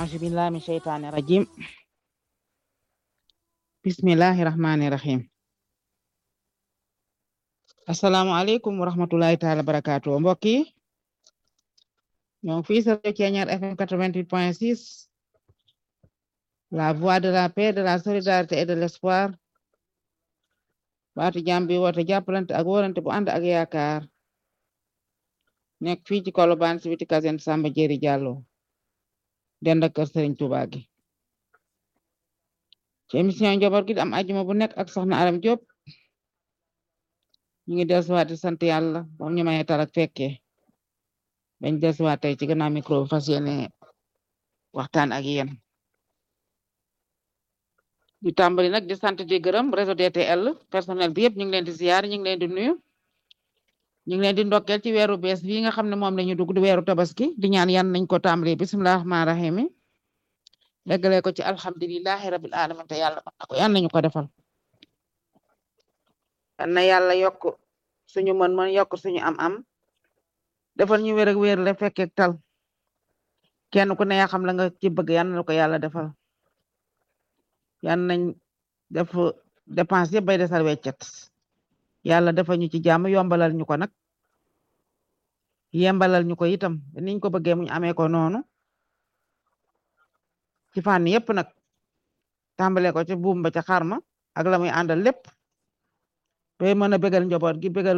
أعوذ بالله من الشيطان الرجيم بسم الله الرحمن الرحيم asalaamaaleykum wa rahmatulahi taala barakaatu mbokk yi ñoo ngi fii sa Ceeñaar FM 88.6 la voix de la paix de la solidarité et de l'espoir baatu jàmm bi woote jàppalante ak wóorante bu ànd ak yaakaar nekk fii ci Colobane si biti kasen Samba Jeri Diallo dend ak kër Serigne Touba gi ci émission njaboot gi am ajuma bu nekk ak soxna Aram Diop ñu ngi dellusiwaat di sant yàlla moom ñu may tal ak fekkee bañ dellusiwaat tey ci gannaaw micro bi fas yéene waxtaan ak yéen di tàmbali nag di sant di gërëm réseau DTL personnel bi yëpp ñu ngi leen di ziar ñu ngi leen di nuyu ñu ngi leen di ndokkeel ci weeru bees bii nga xam ne moom la ñu dugg di weeru tabaski di ñaan yan nañ ko tàmbali bisimilah rahmaani rahiim leggalee ko ci alhamdulilahi rabil alamin te yàlla mën na ko yan nañu ko defal na yàlla yokk suñu mën-mën yokk suñu am-am defal ñu wér ak wér la fekkeek tal kenn ku ne yaa xam la nga ci bëgg yan na ko yàlla defal yan nañ def dépense yëpp bay desal weccet yàlla defal ñu ci jàmm yombalal ñu ko nag yembalal ñu ko itam niñ ko bëggee muñ amee ko noonu ci fànn yëpp nag tàmbale ko ci buum ba ca xarma ak la muy àndal lépp ba mën a bégal njaboot gi bégal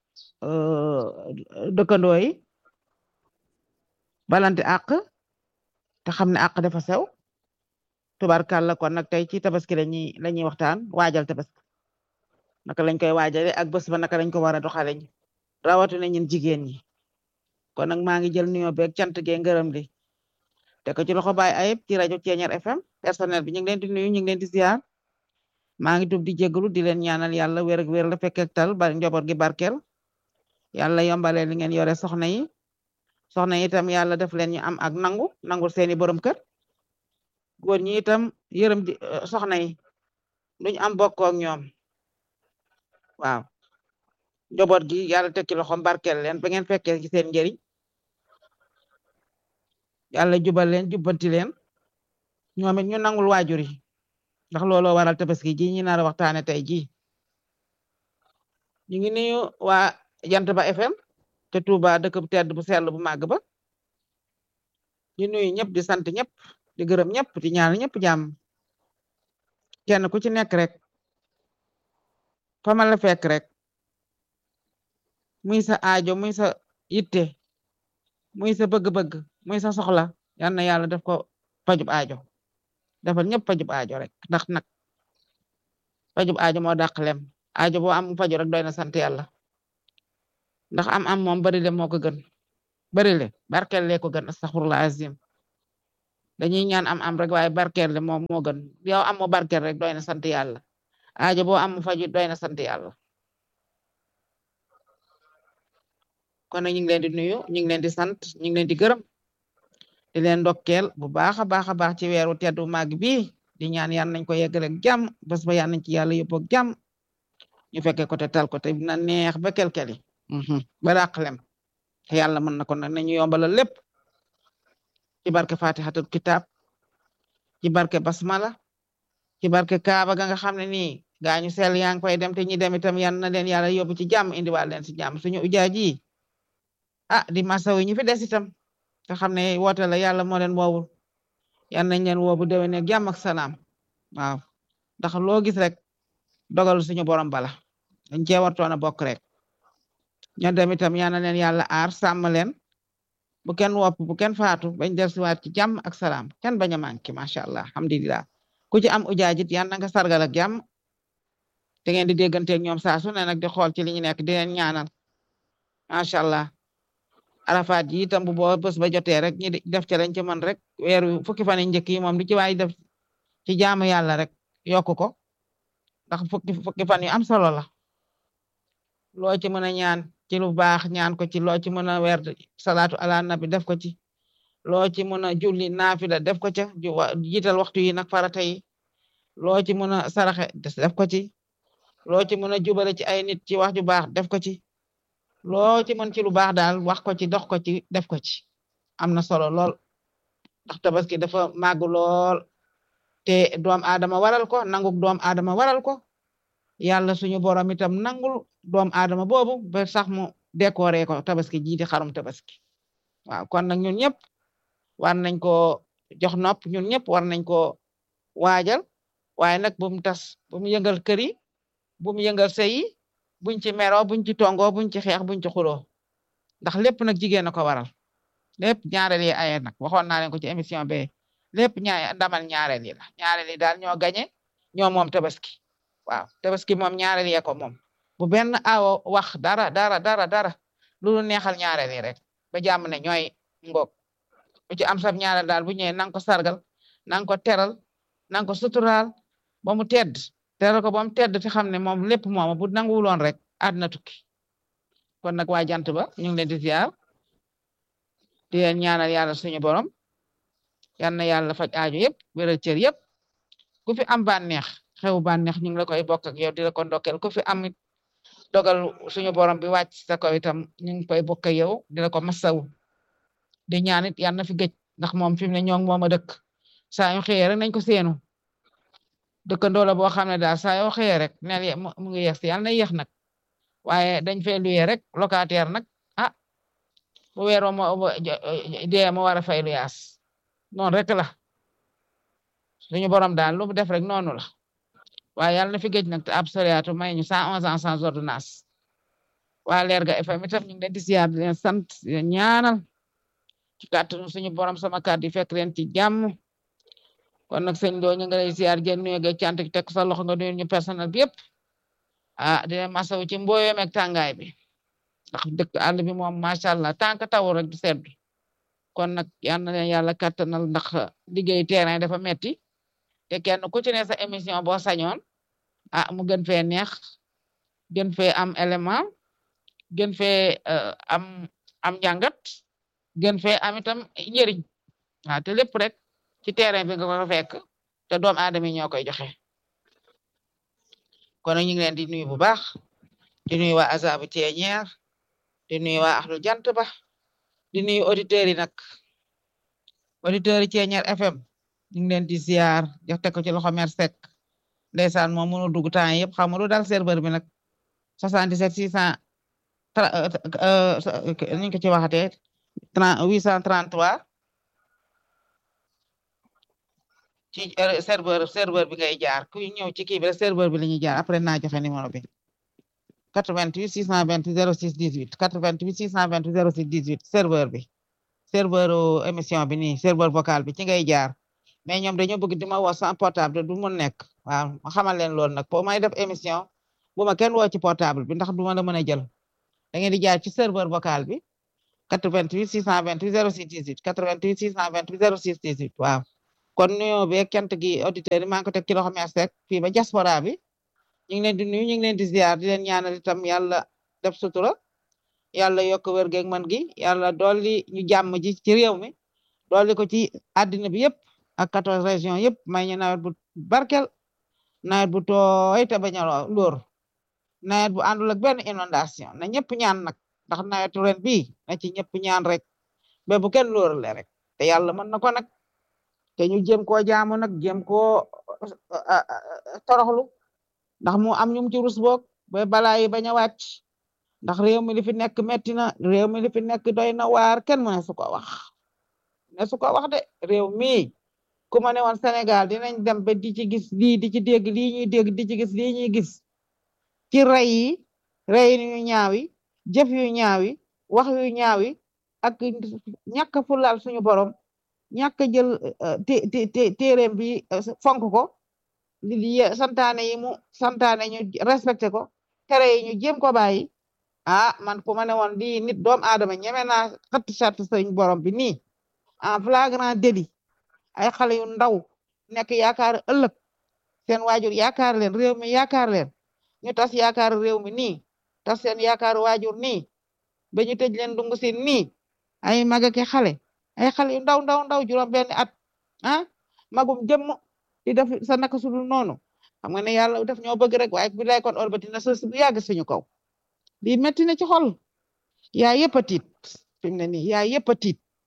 dëkkandoo yi balante àq te xam ne àq dafa sew tubarkàlla kon nag tey ci tabaski lañuy la ñuy waxtaan waajal tabaski naka lañ koy waajale ak bés ba naka lañ ko war a doxale ñi rawatina ñun jigéen ñi kon nag maa ngi jël nuyoo beeg cant gee ngërëm li te ko ci loxo baay ayib ci rajo Ceeñaar FM personnel bi ñu ngi leen di nuyu ñu ngi leen di ziar maa ngi tub di jégalu di leen ñaanal yàlla wér ak wér la fekk tal ba njaboot gi barkeel yàlla yombale li ngeen yore soxna yi soxna yi itam yàlla def leen ñu am ak nangu nangul seeni borom kër góor ñi itam yërëm di soxna yi duñ am bokkoo ak ñoom waaw njaboot gi yàlla teg ci loxom barkeel leen ba ngeen fekkee ci seen njëriñ yàlla jubal leen jubbanti leen ñoom it ñu nangul waajur yi ndax looloo waral tabaski ji ñi nar a waxtaane tey ji ñu ngi nuyu waa jant ba FM te Touba dëkk bu tedd bu sell bu màgg ba di nuyu ñëpp di sant ñëpp di gërëm ñëpp di ñaan ñëpp jàmm kenn ku ci nekk rek fa ma la fekk rek muy sa aajo muy sa yitte muy sa bëgg-bëgg muy sa soxla yal na yàlla def ko pajub aajo defal ñëpp pajub aajo rek ndax nag pajub aajo moo dàq lem aajo boo am faju rek doy na sant yàlla ndax am am moom bari le moo ko gën bari le barkeel le ko gën astaghfirullah azim dañuy ñaan am am rek waaye barkeel le moom moo gën yow am mo barkeel rek doy na sant yàlla aajo boo am faju doy na sant yàlla kon nag ñu ngi leen di nuyu ñu ngi leen di sant ñu ngi leen di gërëm di leen ndokkeel bu baax a baax a baax ci weeru teddu màgg bi di ñaan yal nañ ko yeggale ak jàmm bés ba yal nañ ci yàlla yóbbu ak jàmm ñu fekkee ko te tal ko te dina neex ba kelkeli ba dàqlem te yàlla mën na ko nag nañu yombalal lépp ci barke fatihatul kitab ci barke basmala ci barke kaaba ga nga xam ne nii gaañu sel yaa ngi koy dem te ñi dem itam yan na leen yàlla yóbbu ci jàmm indiwaal leen ci jàmm suñu ujaaji ah di masawu ñi fi des itam te xam ne woote la yàlla moo leen woowul yan nañ leen woo bu déwénee ak jàmm ak salaam waaw ndax loo gis rek dogal suñu borom bala dañ cee wartoon a bokk rek ñoo dem itam yal na leen yàlla aar sàmm leen bu kenn wopp bu kenn faatu bañ dellusiwaat ci jàmm ak salaam kenn bañ a manqué macha allah alhamdulilah ku ci am ujaajit yan na nga sargal ak jàmm te ngeen di dégganteeg ñoom saa su ne nag di xool ci li ñu nekk di leen ñaanal macha allah. arafaat yi itam bu boo bés ba jotee rek ñi def ci lañ ci mën rek weeru fukki fan yi njëkk yi moom di ci waay def ci jaamu yàlla rek yokk ko ndax fukki fukki fan yu am solo la loo ci mën a ñaan ci lu baax ñaan ko ci loo ci mën a weer salaatu ala nabi def ko ci loo ci mën a julli naafila def ko ca jiital waxtu yi nag farata yi loo ci mën a saraxe def ko ci loo ci mën a jubale ci ay nit ci wax ju baax def ko ci loo ci mën ci lu baax daal wax ko ci dox ko ci def ko ci am na solo lool ndax tabaski dafa màgg lool te doom aadama waral ko nanguk doom aadama waral ko yàlla suñu borom itam nangul doom aadama boobu ba sax mu décoré ko tabaski jiiti xarum tabaski waaw kon nag ñun ñëpp war nañ ko jox nopp ñun ñëpp war nañ ko waajal waaye nag bu mu tas bu mu yëngal kër yi bu mu yëngal sëy yi buñ ci meroo buñ ci tongoo buñ ci xeex buñ ci xuloo ndax lépp nag jigéen a ko waral lépp ñaareel yi aye nag waxoon naa leen ko ci émission be lépp ñaa ndamal ñaareel yi la ñaareel yi daal ñoo gañe ñoo moom tabaski waaw tabaski moom ñaareel yee ko moom bu benn awo wax dara dara dara dara lu neexal ñaareel yi rek ba jàmm ne ñooy ngoog bu ci am sab ñaareel daal bu ñëwee nang ko sargal nang ko teral nang ko suturaal ba mu tedd teral ko ba mu tedd te xam ne moom lépp moom bu nanguwuloon rek àdduna tukki kon nag waa jant ba ñu ngi leen di ziar di leen ñaanal yàlla suñu borom yal na yàlla faj aajo yëpp wéral cër yëpp ku fi am bànneex xew bànneex ñu ngi la koy bokk ak yow di la ko ndokkel ku fi am dogal suñu borom bi wàcc sa kaw itam ñu ngi koy bokk ak yow di la ko masawu di ñaan it yal na fi gëj ndax moom fi mu ne ñoo ngi moom a dëkk saa yu xëyee rek nañ ko seenu dëkkandoo la boo xam ne daal saa yoo xëyee rek neel mu ngi yeex si yal na yéex nag waaye dañ fee luye rek locataire nag ah bu weeroo mo dee mo war a fay lu yaas noonu rek la suñu borom daal lu mu def rek noonu la waaye yàlla na fi géej nag te ab soriatu may ñu cent onze ans sans ordonnance waa Lerga FM itam ñu ngi leen di siyaar di leen sant di leen ñaanal ci kàttanu suñu borom sama kàddu yi fekk leen ci jàmm kon nag sëñ doo ñu ngi lay siyaar jël nuyu ga cant gi teg sa loxo nga nuyu ñu personnel bi yëpp ah di leen masawu ci mbooyeem ak tàngaay bi ndax dëkk àll bi moom macha allah tànk tawul rek du seddu kon nag yal na leen yàlla kattanal ndax liggéey terrain dafa metti te kenn ku ci ne sa émission boo sañoon ah mu gën fee neex gën fee am élément gën fee am am njàngat gën fee am itam njëriñ waaw te lépp rek ci terrain bi nga ko fekk te doom aadama yi ñoo koy joxe kon ñu ngi leen di nuyu bu baax di nuyu waa azabu teeñeer di nuyu waa axlu jant ba di nuyu auditeurs yi nag auditeurs yi Ceeñeer FM ñu ngi leen di ziar jox teg ko ci loxo mer sek ndeysaan moom mënu dugg temps yëpp xam nga lu dal serveur bi nag 77 600 niñ ko ci waxatee 833 ci serveur serveur bi ngay jaar ku ñëw ci kii bi rek serveur bi la ñuy jaar après naa joxe numéro bi 88 628 06 18 88 628 06 18 serveur bi serveur émission bi nii serveur vocal bi ci ngay jaar mais ñoom dañoo bëgg di ma woo sans portable du mun nekk waaw ma xamal leen loolu nag pour may def émission bu ma kenn woo ci portable bi ndax du ma la mën a jël da ngeen di jaar ci serveur vocal bi 88 628 06 18 88 628 06 18 waaw kon nuyoo beeg kent gi auditeurs yi maa ngi ko teg ci loxo Mère Seck fii ba diaspora bi ñu ngi leen di nuyu ñu ngi leen di ziar di leen ñaanal itam yàlla def sutura yàlla yokk wér geeg man gi yàlla dolli ñu jàmm ji ci réew mi dolli ko ci àddina bi yëpp ak quatorze régions yëpp may ñu nawet bu barkel nawet bu tooy te bañ a lóor nawet bu àndul ak benn inondation na ñëpp ñaan nag ndax nawetu ren bii na ci ñëpp ñaan rek ba bu kenn lóorale rek te yàlla mën na ko nag te ñu jéem koo jaamu nag jéem koo toroxlu ndax mu am ñum ci rus boog ba balaa yi bañ a wàcc ndax réew mi li fi nekk metti na réew mi li fi nekk doy na waar kenn mu ne su ko wax ne su ko wax de réew mi ku ma ne woon Sénégal dinañ dem ba di ci gis lii di ci dégg lii ñuy dégg di ci gis lii ñuy gis ci rey yi rey yu ñaaw yi jëf yu ñaaw yi wax yu ñaaw yi ak ñàkk fulaal suñu borom ñàkk jël téeréem bi fonk ko li santaane yi mu santaane ñu respecté ko tere yi ñu jéem ko bàyyi ah man ku ma ne woon lii nit doom aadama ñeme naa xëtt sart suñu borom bi nii en flagrant délit ay xale yu ndaw nekk yaakaar ëllëg seen waajur yaakaar leen réew mi yaakaar leen ñu tas yaakaar réew mi nii tas seen yaakaar waajur nii ba ñu tëj leen dungu si nii ay mag ak xale ay xale yu ndaw ndaw ndaw juróom benn at ah magum jëmm di def sa naka sudul noonu xam nga ne yàlla def ñoo bëgg rek waaye bi lay kon orbati na sos bu yàgg suñu kaw lii metti na ci xol yaa yëpp a tiit fi mu ne nii yaa yëpp a tiit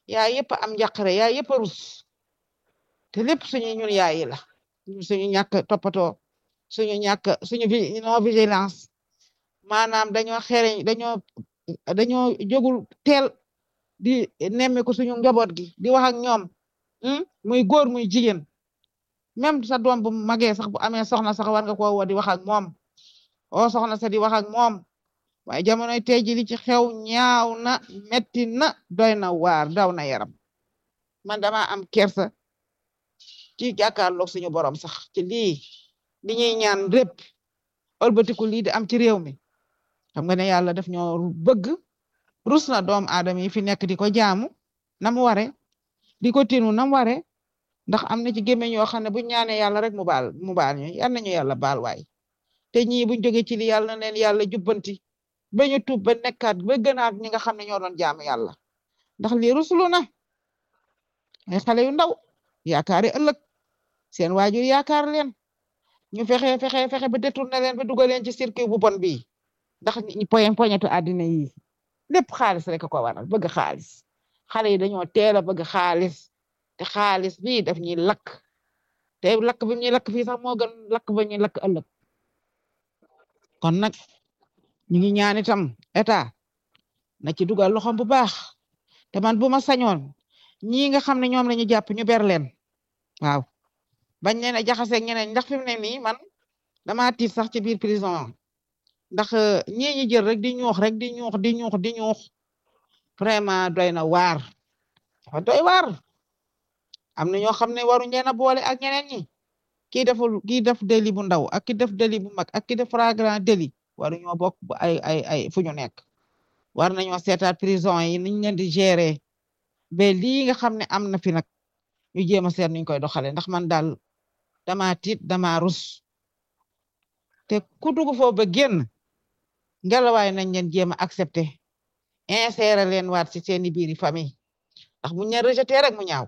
yaay yëpp am njàqare yaay yëpp a rus te lépp suñu ñun yaay yi la suñu ñàkk toppatoo suñu ñàkk suñu non vigilance maanaam dañoo xereñ dañoo dañoo jógul teel di nemmeeku suñu njaboot gi di wax ak ñoom muy góor muy jigéen même sa doom bu magee sax bu amee soxna sax war nga ko woo di wax ak moom o soxna sa di wax ak moom waaye jamonoy tey ji li ci xew ñaaw na metti na doy na waar daw na yaram man dama am kersa ci jàkkaarloog suñu borom sax ci lii li ñuy ñaan répp ëlbatiku lii di am ci réew mi xam nga ne yàlla def ñoo bëgg rus na doom aadama yi fi nekk di ko jaamu na mu ware di ko tinu na mu ware ndax am na ci gémmiñ yoo xam ne bu ñaanee yàlla rek mu baal mu baal ñu yal nañu yàlla baal waay te ñii buñ jógee ci li yàlla na leen yàlla jubbanti ba ñu tuub ba nekkaat ba gënaat ñi nga xam ne ñoo doon jaamu yàlla ndax lii rusulu na ay xale yu ndaw yaakaari ëllëg seen waajur yaakaar leen ñu fexe fexe fexe ba détourné leen ba dugal leen ci circuit bu bon bii ndax ñi poyen poñetu àddina yi lépp xaalis rek ko waral bëgg xaalis xale yi dañoo teel a bëgg xaalis te xaalis bii daf ñuy lakk te lakk bi ñuy lakk fii sax moo gën lakk ba ñuy lakk ëllëg kon nag ñu ngi ñaan itam état na ci dugal loxom bu baax te man bu ma sañoon ñii nga xam ne ñoom la ñu jàpp ñu ber leen waaw bañ leen a jaxaseeg ñeneen ndax fi mu ne nii man dama tiit sax ci biir prison ndax ñii ñi jël rek di ñuux rek di ñuux di ñuux di ñuux vraiment doy na waar dafa doy waar am na ñoo xam ne waruñ leen a boole ak ñeneen ñi kii deful kii def délit bu ndaw ak ki def délit bu mag ak ki def flagrant délit waruñoo bokk ay ay ay fu ñu nekk war nañoo seetaat prison yi niñ leen di gérer ba lii nga xam ne am na fi nag ñu jéem a seet nuñ koy doxale ndax man daal dama tiit dama rus te ku dugg foofu ba génn ngelawaay nañ leen jéem a accepter insérer leen waat ci seeni biiri famille ndax bu ñu leen rejeté rek mu ñaaw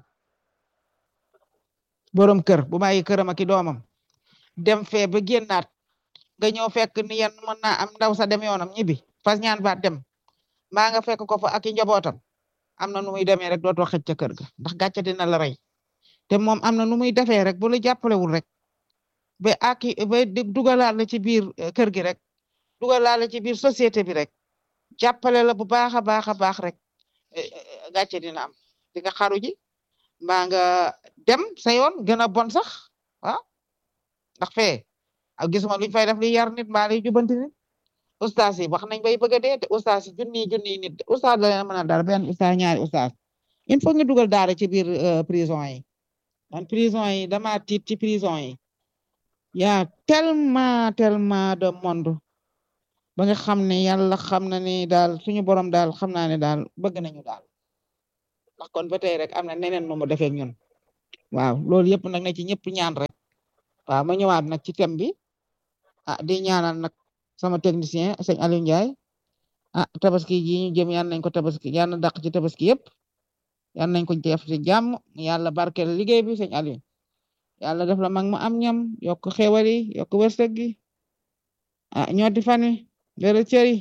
borom kër bu bàyyi këram ak i doomam dem fee ba génnaat nga ñëw fekk ni yéen mën naa am ndaw sa dem yoonam ñibbi fas ñaan baat dem mbaa nga fekk ko fa ak i njabootam am na nu muy demee rek dootoo xëj ca kër ga ndax gàcce dina la rey te moom am na nu muy defee rek bu la jàppalewul rek ba aki ba dugalaat la ci biir kër gi rek dugalaat la ci biir société bi rek jàppale la bu baax a baax a baax rek gàcce dina am di nga xaru ji mbaa nga dem sa yoon gën a bon sax waaw ndax fee ak gisuma luñ fay def li yar nit mbaa li jubanti nit ustaas yi wax nañ bay bëgg a dee te ustaas yi junni junni nit ustaas la leen mën a dara benn ustaas ñaari ustaas il faut ñu dugal daara ci biir prison yi man prison yi dama tiit ci prison yi yaa tellement tellement de monde ba nga xam ne yàlla xam na ni daal suñu borom daal xam naa ne daal bëgg nañu daal ndax kon ba tey rek am na neneen nu mu defee ñun waaw loolu yëpp nag na ci ñëpp ñaan rek waaw ma ñëwaat nag ci thème bi ah di ñaanal nag sama technicien sëñ Aliou Ndiaye ah tabaski ji ñu jëm yal nañ ko tabaski yal na dàq ci tabaski yëpp yal nañ ko def ci jàmm yàlla barkeel liggéey bi sëñ Aliou yàlla def la mag mu am ñam yokk xéwal yi yokk wërsëg gi ah ñooti fan wi dara cëri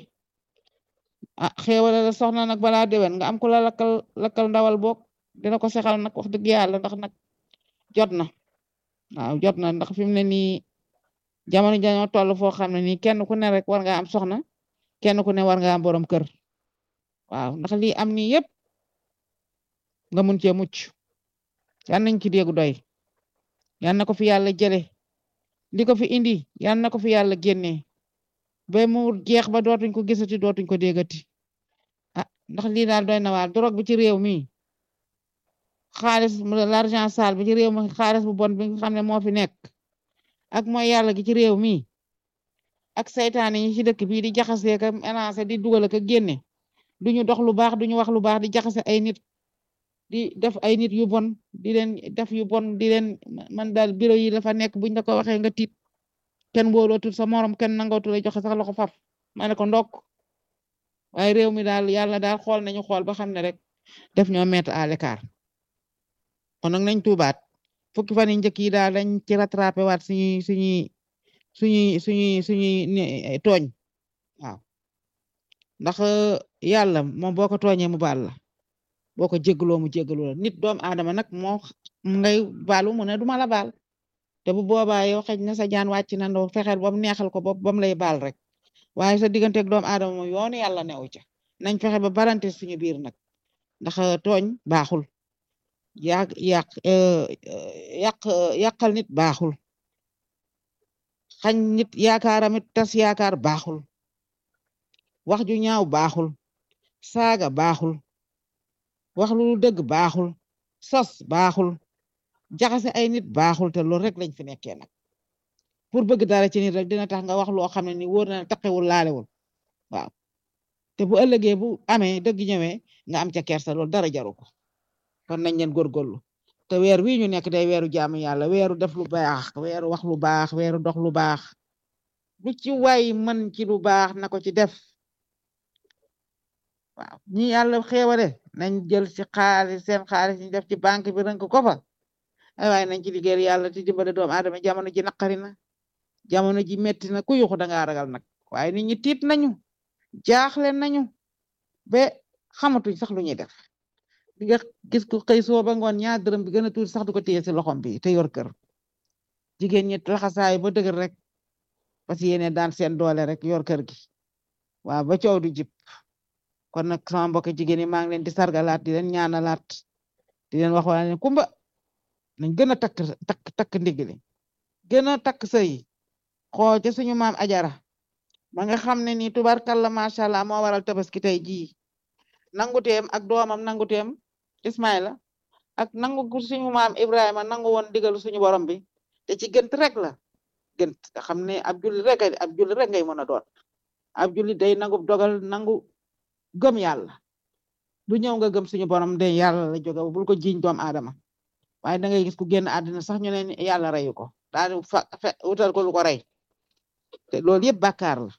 ah xéwal la soxna nag balaa déwén nga am ku la lakkal lakkal ndawal boog dina ko sexal nag wax dëgg yàlla ndax nag jot na waaw jot na ndax fi mu ne nii jamono jañoo toll foo xam ne nii kenn ku ne rek war nga am soxna kenn ku ne war nga am borom kër waaw ndax lii am nii yëpp nga mun cee mucc yan nañ ci déggu doy yan na ko fi yàlla jële li ko fi indi yan na ko fi yàlla génnee ba mu jeex ba dootuñ ko gisati dootuñ ko déggati ah ndax lii daal doy na waar drogue bi ci réew mi xaalis l'argent sale bi ci réew mi xaalis bu bon bi nga xam ne moo fi nekk ak mooy yàlla gi ci réew mi ak saytaane yi ci dëkk bii di jaxasee ka mélanger di dugal ak génne duñu dox lu baax duñu wax lu baax di jaxase ay nit di def ay nit yu bon di leen def yu bon di leen man daal bureau yi la fa nekk buñ la ko waxee nga tiit kenn wóolootul sa morom kenn nangootu la joxe sax loxo faf ma ne ko ndokk waaye réew mi daal yàlla daal xool nañu xool ba xam ne rek def ñoo mettre à l'écart kon nag nañ tuubaat fukki fan yi njëkk yi daal dañ ci rattrapé waat suñuy suñuy suñuy suñuy suñuy tooñ waaw ndax yàlla moom boo ko tooñee mu baal la boo ko jéggaloo mu jéggalu la nit doom aadama nag moo ngay baalu mu ne duma la baal te bu boobaa yow xëj na sa jaan wàcc na ndoo fexeel ba mu neexal ko bopp ba mu lay baal rek waaye sa digganteeg doomu aadama moom yoonu yàlla newu ca nañ fexe ba barante suñu biir nag ndax tooñ baaxul yàq yàq yàq yàqal nit baaxul xañ nit yaakaaramit tas yaakaar baaxul wax ju ñaaw baaxul saaga baaxul wax lu dëgg baaxul sos baaxul jaxase ay nit baaxul te loolu rek lañ fi nekkee nag pour bëgg dara ci nit rek dina tax nga wax loo xam ne ni wóor na taqewul laalewul waaw te bu ëllëgee bu amee dëgg ñëwee nga am ca kersa loolu dara jaru ko kon nañ leen góorgóorlu te weer wii ñu nekk day weeru jaamu yàlla weeru def lu baax weeru wax lu baax weeru dox lu baax lu ci waay mën ci lu baax na ko ci def waaw ñi yàlla xéewale nañ jël ci xaalis seen xaalis ñu def ci banque bi rënk ko fa ay waaye nañ ci liggéeyal yàlla te dimbale doomu aadama jamono ji naqari na jamono ji metti na ku yuxu dangaa ragal nag waaye nit ñi tiit nañu jaaxle nañu ba xamatuñ sax lu ñuy def di nga gis ku xëy soo ba ngoon ñaar dërëm bi gën a tuuti sax du ko téye si loxom bi te yor kër jigéen ñi laxasaay ba dëgër rek parce que yéene daan seen doole rek yor kër gi waaw ba coow du jib kon nag sama mbokk jigéen ñi maa ngi leen di sargalaat di leen ñaanalaat di leen wax waa ne kumba nañ gën a takk takk takk ndigli gën a takk sëy xoo ca suñu maam ajara ma nga xam ne nii tubarkalla macha allah moo waral tabaski tey jii nanguteem ak doomam nanguteem Ismaila ak nangu suñu maam Ibrahima nangu woon digalu suñu borom bi te ci gënt rek la gënt nga xam ne ab julli rek ab julli rek ngay mën a doon ab julli day nangu dogal nangu gëm yàlla du ñëw nga gëm suñu borom de yàlla la jóge bul ko jiiñ doom aadama waaye da ngay gis ku génn àddina sax ñu ne yàlla reyu ko daal fa wutal ko lu ko rey te loolu yëpp bàkkaar la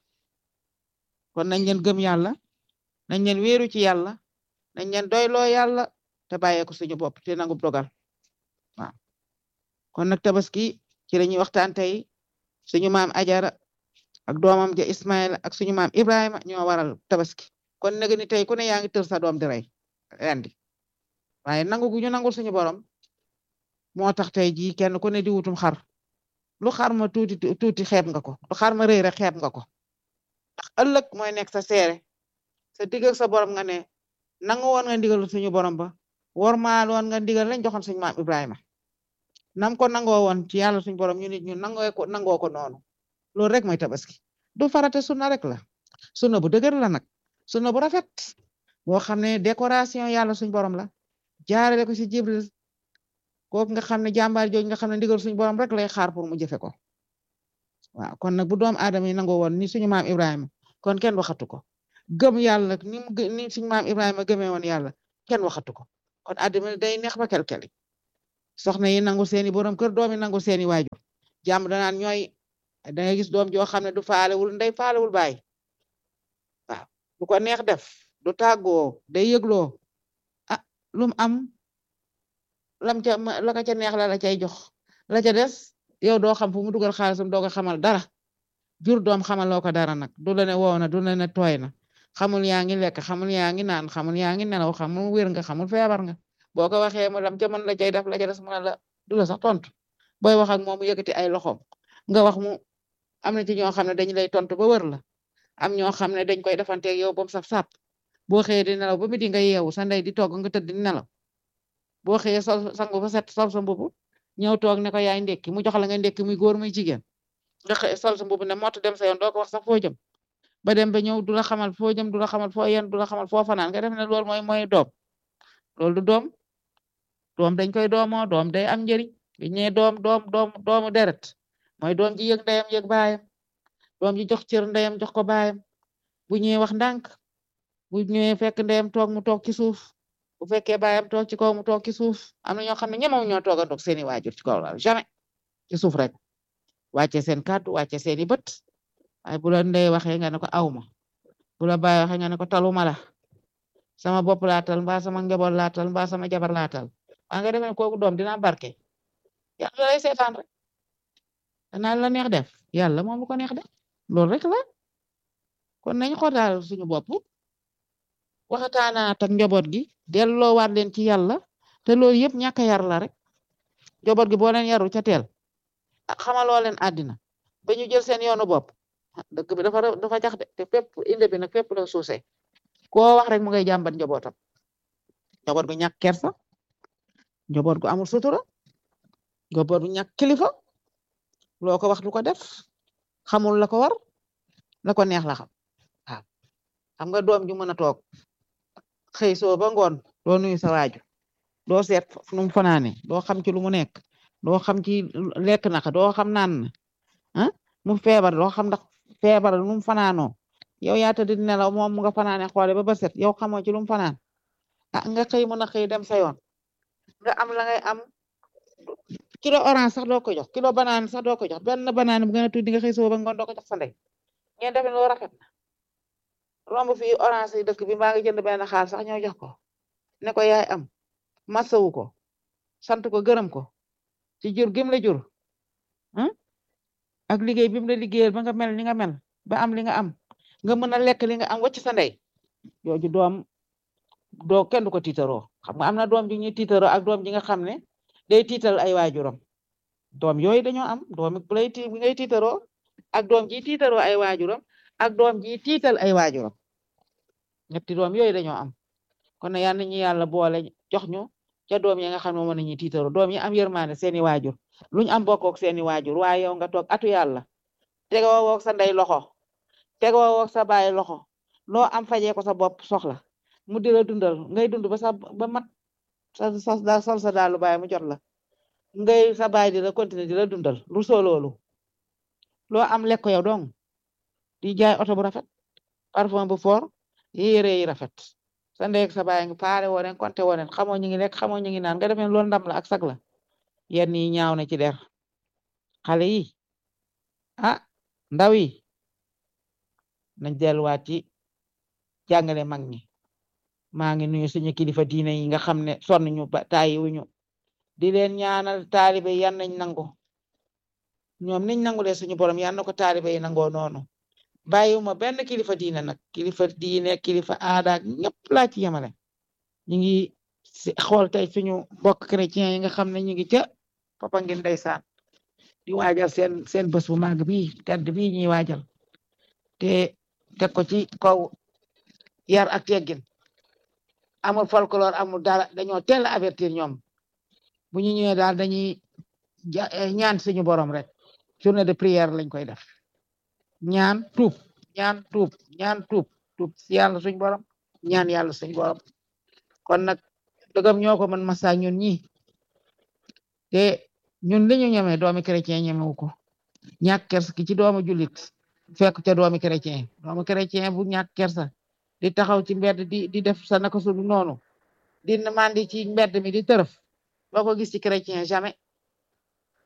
kon nañ leen gëm yàlla nañ leen wéeru ci yàlla nañ leen doyloo yàlla te bàyyee ko suñu bopp te nangu dogal waaw kon nag tabaski ci la ñuy waxtaan tey suñu maam Ajara ak doomam ja Ismaïla ak suñu maam Ibrahima ñoo waral tabaski kon nag ni tey ku ne yaa ngi tër sa doom di rey rendi waaye nangu gu ñu nangul suñu borom moo tax tey jii kenn ku ne di wutum xar lu xar ma tuuti tuuti xeeb nga ko lu xar ma rëy rek xeeb nga ko ndax ëllëg mooy nekk sa seere sa digg ak sa borom nga ne nangu woon nga ndigal suñu borom ba war maa woon nga ndigal lañ joxoon suñu maam Ibrahima nam ko nangoo woon ci yàlla suñu borom ñu nit ñu nangoo ko nangoo ko noonu loolu rek mooy tabaski du farate sunna rek la sunna bu dëgër la nag sunna bu rafet boo xam ne décoration yàlla suñu borom la jaarale ko ci Jibril kooku nga xam ne jàmbaar jooju nga xam ne ndigal suñu borom rek lay xaar pour mu jëfe ko waaw kon nag bu doom aadama yi nangoo woon ni suñu maam Ibrahima kon kenn waxatu ko gëm yàlla ni mu ni suñu maam Ibrahima gëmee woon yàlla kenn waxatu ko kon àddina day neex ba kelkeli soxna yi nangu seeni borom kër doom yi nangu seeni waajur jàmm danaan ñooy da ngay gis doom joo xam ne du faalewul ndey faalewul baay waaw du ko neex def du tàggoo day yëgloo ah lum am lam ca la ka ca neex la la cay jox la ca des yow doo xam fu mu dugal xaalisam doo ko xamal dara jur doom xamaloo ko dara nag du la ne wow na du la ne tooy na xamul yaa ngi lekk xamul yaa ngi naan xamul yaa ngi nelaw xamul wér nga xamul feebar nga boo ko waxee mu lam ca mën la cay def la ca des mu ne la du la sax tontu booy wax ak moom mu yëkkati ay loxoom nga wax mu am na ci ñoo xam ne dañu lay tontu ba wër la am ñoo xam ne dañ koy defanteeg yow ba mu saf sàpp boo xëyee di nelaw ba midi nga yeewu sa ndey di togg nga tëdd di nelaw boo xëyee sol sangu ba set sol sa mbubu ñëw toog ne ko yaay ndekki mu jox la nga ndekki muy góor muy jigéen nga xëy sol sa mbubu ne mott dem sa yoon doo ko wax sax foo jëm ba dem ba ñëw du la xamal foo jëm du la xamal foo yen du la xamal foo fanaan nga def ne loolu mooy mooy doom loolu du doom doom dañ koy doomoo doom day am njëriñ bi ñee doom doom doom doomu deret mooy doom ji yëg ndeyam yëg baayam doom ji jox cër ndeyam jox ko baayam bu ñëwee wax ndànk bu ñëwee fekk ndeyam toog mu toog ci suuf bu fekkee baayam toog ci kaw mu toog ci suuf am na ñoo xam ne ñemewu ñoo toogandoog seeni waajur ci kaw la jamais ci suuf rek wàcce seen kàddu wàcce seeni bët waaye bu la ndey waxee nga ne ko awma bu la baay waxee nga ne ko taluma la sama bopp laatal mbaa sama njaboot laatal mbaa sama jabar laatal waa nga demee kooku doom dina barke yàlla lay seetaan rek danaa la neex def yàlla moom lu ko neex def loolu rek la kon nañ xoolaal suñu bopp waxataanaat ak njaboot gi delloowaat leen ci yàlla te loolu yëpp ñàkk a yar la rek njaboot gi boo leen yaru ca teel ah xamaloo leen àddina ba ñu jël seen yoonu bopp dëkk bi dafa dafa jax de te fépp inde bi nag fépp la suusee koo wax rek mu ngay jàmbat njabootam njaboot gu ñàkk kersa njaboot gu amul sutura njaboot gu ñàkk kilifa loo ko wax du ko def xamul la ko war la ko neex la xam waaw xam nga doom ju mën a toog xëy soo ba ngoon doo nuyu sa waaju doo seet nu mu fanaane doo xam ci lu mu nekk doo xam ci lekk naka doo xam naan na ah mu feebar doo xam ndax feebar nu mu fanaanoo yow yaa tëdd di nelaw moom mu nga fanaane xoole ba ba set yow xamoo ci lu mu fanaan ah nga xëy mën a xëy dem sa yoon nga am la ngay am kilo orange sax doo ko jox kilo banaan sax doo ko jox benn banaan bu gën a tuuti nga xëy soo ba ngoon doo ko jox sa ndey ngeen defe loo rafet na romb fii orange yi dëkk bi maa ngi jënd benn xaal sax ñoo jox ko ne ko yaay am masawu ko sant ko gërëm ko ci jur gim la jur ak liggéey bi mu la liggéeyal ba nga mel ni nga mel ba am li nga am nga mën a lekk li nga am wacc sa ndey yooju doom doo kenn du ko tiitaroo xam nga am na doom ji ñuy tiitaroo ak doom ji nga xam ne day tiital ay waajuram doom yooyu dañoo am doom bu lay ti bi ngay tiitaroo ak doom ji tiitaroo ay waajuram ak doom ji tiital ay waajuram ñetti doom yooyu dañoo am kon na yal nañu yàlla boole jox ñu ca doom yi nga xam ne moom nañuy tiitaroo doom yi am yërmaane seeni waajur luñ am bokkook seeni waajur waaye yow nga toog atu yàlla tegoo woog sa ndey loxo tegoo woog sa baay loxo loo am fajee ko sa bopp soxla mu di la dundal ngay dund ba sa ba mat sa sa sol sa daalu baay mu jot la ngay sa baay di la continuer di la dundal lu soo loolu loo am lekk yow dong di jaay oto bu rafet parfum bu fort yére yi rafet sa ndey ak sa baay ngi paare wooneen konte wooneen xamoo ñu ngi lekk xamoo ñu ngi naan nga defee loolu ndam la ak sag la yenn yi ñaaw na ci der xale yi ah ndaw yi nañ delluwaat ci jàngale mag ñi maa ngi nuyu suñu kilifa diine yi nga xam ne sonn ñu ba tàyyi wuñu di leen ñaanal taalibe yan nañ nangu ñoom niñ nangulee suñu borom yan na ko taalibe yi nangoo noonu bàyyiwuma benn kilifa diine nag kilifa diine kilifa aada ñëpp laa ci yemale ñu ngi xool tey suñu mbokk chrétien yi nga xam ne ñu ngi ca papa ngin ndeysaan di waajal seen seen bés bu màgg bi tedd bi ñuy waajal te teg ko ci kaw yar ak teggin amul folklore amul dara dañoo teel a avertir ñoom bu ñu ñëwee daal dañuy ñaan suñu borom rek journée de prière lañ koy def ñaan tuub ñaan tuub ñaan tuub tuub si yàlla suñu borom ñaan yàlla suñu borom kon nag dëggam ñoo ko mën masa ñun ñi te ñun li ñu ñemee doomi chrétien ñemewu ko ñàkk kersa ki ci doomu jullit fekk ca doomi chrétien doomu chrétien bu ñàkk kersa di taxaw ci mbedd di di def sa naka su noonu di mandi ci mbedd mi di tërëf boo ko gis ci chrétien jamais